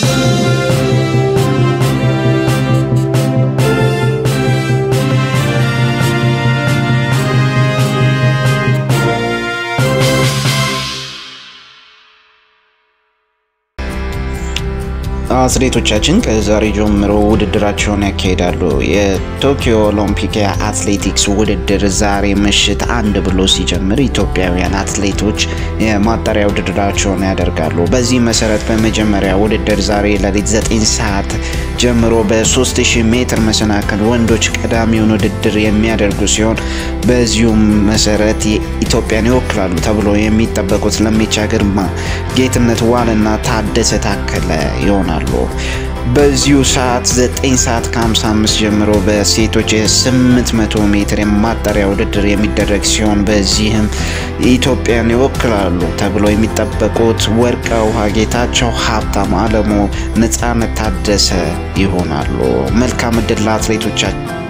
አትሌቶቻችን ከዛሬ ጀምሮ ውድድራቸውን ያካሂዳሉ። የቶኪዮ ኦሎምፒክ የአትሌቲክስ ውድድር ዛሬ ምሽት አንድ ብሎ ሲጀምር ኢትዮጵያውያን አትሌቶች የማጣሪያ ውድድራቸውን ያደርጋሉ። በዚህ መሰረት በመጀመሪያ ውድድር ዛሬ ሌሊት 9 ሰዓት ጀምሮ በ3000 ሜትር መሰናክል ወንዶች ቀዳሚውን ውድድር የሚያደርጉ ሲሆን በዚሁም መሰረት ኢትዮጵያን ይወክላሉ ተብሎ የሚጠበቁት ለሚቻ ግርማ፣ ጌትነት ዋልና ታደሰ ታከለ ይሆናሉ። በዚሁ ሰዓት 9 ሰዓት ከ55 ጀምሮ በሴቶች የ800 ሜትር የማጣሪያ ውድድር የሚደረግ ሲሆን በዚህም ኢትዮጵያን ይወክላሉ ተብሎ የሚጠበቁት ወርቀ ውሃ ጌታቸው፣ ሀብታም አለሙ፣ ነጻነት ታደሰ ይሆናሉ። መልካም እድል ለአትሌቶቻችን።